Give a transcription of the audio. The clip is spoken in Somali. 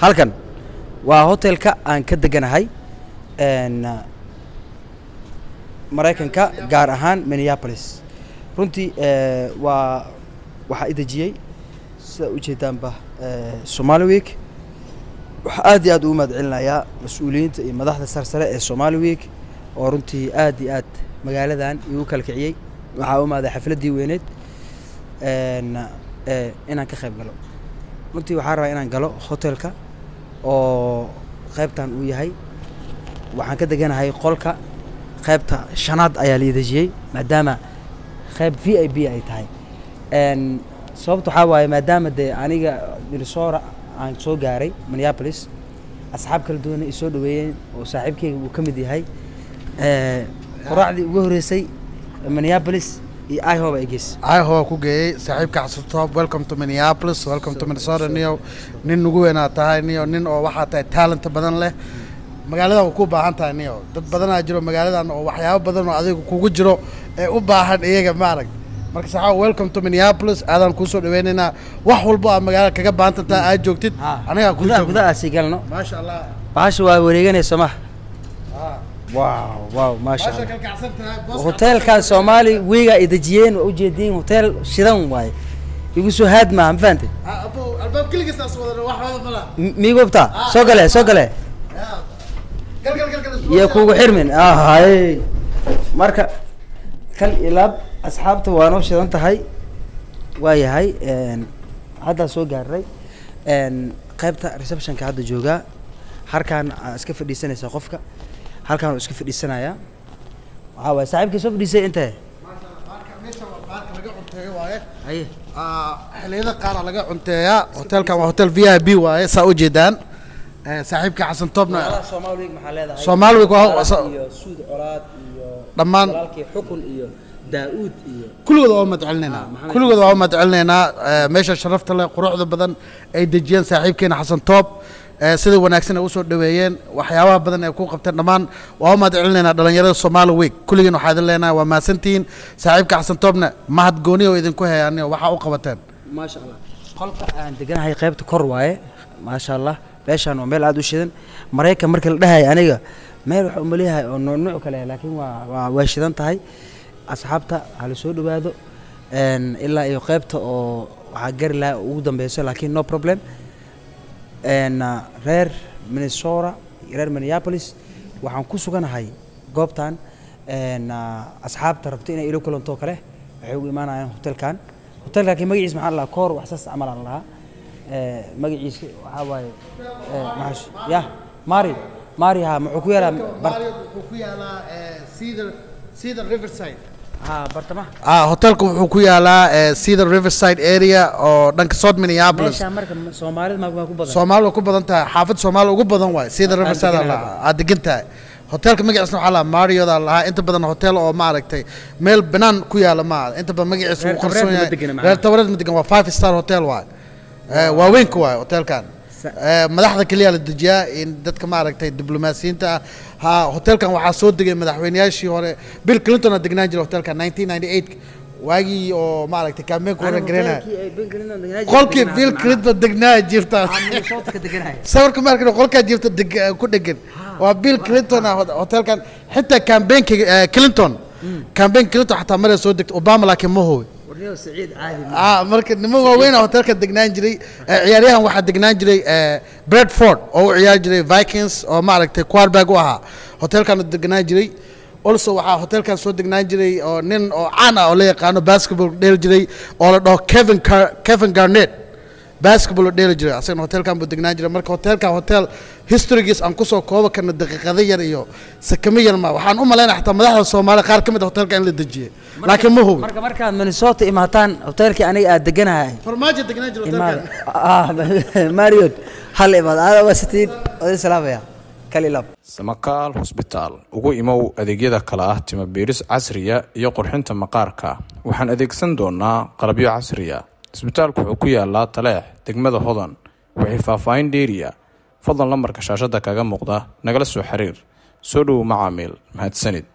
halkan waa hotelka aan ka deganahay n maraykanka gaar ahaan minneapolis runtii eh, waa waxaa i dejiyey sida ujeedaanba eh, somali week waxaa aad iyo aad ugu mahad celinayaa mas-uuliyiinta iyo madaxda sarsare ee somali week oo runtii aad iyo aad magaaladan igu kala kiciyey waxaa u imaaday xafladdii weyneed n eh, inaan ka qayb galo runtii waxaan rabaa inaan galo hotelka oo qaybtan uu yahay waxaan ka deganahay qolka qaybta shanaad ayaa la dejiyey maadaama qayb v i b ay tahay n sababta waxaa waaye maadaama dee aniga minnesota aan soo gaaray minneapolis asxaab kala duwana i soo dhaweeyeen oo saaxiibkeyga uu ka mid yahay Eh, quraacdii ugu horreysay minneapolis iyo ihoba ay geys ayaho ku geeyey saaxiibka xasutoob welcome to minneapolis welcome to minnesota niyo nin nugu weynaa tahay niyo nin oo waxaa tahay talent badan leh magaaladan waa ku baahan tahay niyo dad badanaa jiro magaaladan oo waxyaabo badan oo adiga kugu jiro ee u baahan iyaga maarag marka saxaaba welcome to minneapolis aadaan kuusoo dhaweynaynaa wax walbo aad magaalada kaga baahan tahay aad joogtid anigaa ku gudaha joogno gudahaasii galno maasha allah bahasha waa wareeganaysa maha Ah. wow wow maasha maasha allah kalkacsan tahay booska hoteelka soomaali wiiga ay dejiyeen waa ujeediin hotel shidan waaye igu soo haad maaha ma fahantay Ah, abo albaab keligiisaas wadana wax wada mala M- miigubta soo gale soo gale gal gal gal gal iyo kugu xirmin ahay marka kal ilaab asxaabta waa noo shidan tahay waa yahay n haddaa soo gaaray n qaybta receptionka hadda joogaa halkaan aa iska fadhiisanaysaa qofka halkaan uu iska fadhiisanayaa waxaa waaye saaxiibkii soo fadhiisay intee meesha waa baarka laga cunteeyo waaye haye Ah, xilliyada qaar aa laga cunteeyaa hotelkan waa hotel v i b waaye saa u jeedaan Eh, saaxiibka xasan toobna Soomaali Week maxaa leedahay Soomaali Week waa- Colaad iyo Suud Colaad iyo Dhammaan- walaalkii xukun iyo Daa'uud iyo kulligood waa umad celinaynaa maxamed kulligood waa umad celinaynaa Eh, meesha sharafta leh quruxda badan ay dejiyeen saaxiibkeena xasan toob Eh, sida wanaagsan ay usoo dhaweeyeen waxyaabaha badan ay ku qabteen dhammaan waa umad celinaynaa dhalinyarada Soomaali Week kulligiin waxaa idin leenahay waa mahadsantihiin saaxiibka xasan toobna mahad gooni oo idinku hayaaniyo waxaa u qabateen maasha allah qolka aan deganahay qaybta kor waaye maasha allah meeshaan waa meel aad u shidan maraykan markii la dhahay aniga meel waxa umaleeyahay oo nuuc kale ah, laakiin waa waa way shidan tahay asxaabta ha la soo dhawaado n ilaa iyo qaybta oo waxaa gari lahaa ugu dambeyso laakiin no problem n reer minnesota iyo reer minneapolis waxaan ku suganahay goobtan n asxaabta rabto inay ilo kulantoo kale waxay ugu imaanayaan hotelkan hotelka laakiin magaciisa maxaa la dhahaa koor wax saas camal aan lahaa Eh, magaciisa waxaa waaye eh, maxaa ya mari mari ha muxuu ku yaalaa bar wuxuu ku yaalaa cedar cedar riverside ha bartamaha ah hotelku wuxuu ku yaalaa eh, cedar riverside area oo dhanka south minneapolis meeshaan marka ma- soomaalida ma ma ku badan soomaali ku badan tahay xaafad soomaali ugu badan waay cedar Aan riverside degan aa lahaa. aad degan tahay hotelka magaciisna waxaa lahaa marioda lahaa inta badan hotel oo maaragtay meel banaan ku yaala ma aha inta badan magaciisa Reer uu qarsoon Tabareed ma yahay degana macnaha? reer tabareed ma degan waa five star hotel waay Eh, waaweynka waay hotelkan Sa- Eh, madaxda keliya la dejiyaa in dadka maaragtay diblomaasiyiinta ah ha hotelkan waxaa soo degay madaxweynayaashii hore bill clinton aa degnaan jiray hotelkan 1998 waagii oo maaragtay kaambeenka hore garanaya qolkii bill clinton degnaa jirta sawirka markan qolkaa jirta deg- ku dhegan waa bill clinton ah hot- hotelkan xitaa campaignka eh, clinton campaign clinton xataa maray soo degtay obama laakiin ma hubi ah marka niman waaweyn hotelka degnaan jiray Eh, ciyaaryahan waxaa degnaan jiray eh, bradford oo u ciyaari jiray vikings oo maaragtay quarterback u ahaa hotelkan u degnaan jiray also waxaa hotelkan soo degnaan jiray oo nin oo caan ah oo la yaqaano basketball dheeli jiray oo la dhaho kevin Car- kevin garnett basketball oo dheeli jiray asagana hotelkan buu degnaan jiray marka hotelkan hotel historygiis aan kusoo kooba karno daqiiqado yar iyo sakamo yar ma waxaan u malaynaya xataa madaxda soomaaliya qaar ka mid a hotelkan in la dejiyay laakiin ma hubi marka markaad minnesota imaataan hotelkii aniga aad deganahay farmaajo degnaan jiray hotelkan imaada mariot hal imaad aada waa sitiin odin salaamaya kal ilaab samakaal hosbitaal ugu imow adeegyada kale ah timo biiris casriya iyo qurxinta maqaarka waxaan adeegsan doonaa qalabyo casriya isbitaalku wuxuu ku yaalaa taleex degmada hodan wixii faahfaahin dheeriya fadlan lambarka shaashada kaga muuqda nagala soo xiriir soo dhowow macaamiil mahadsanid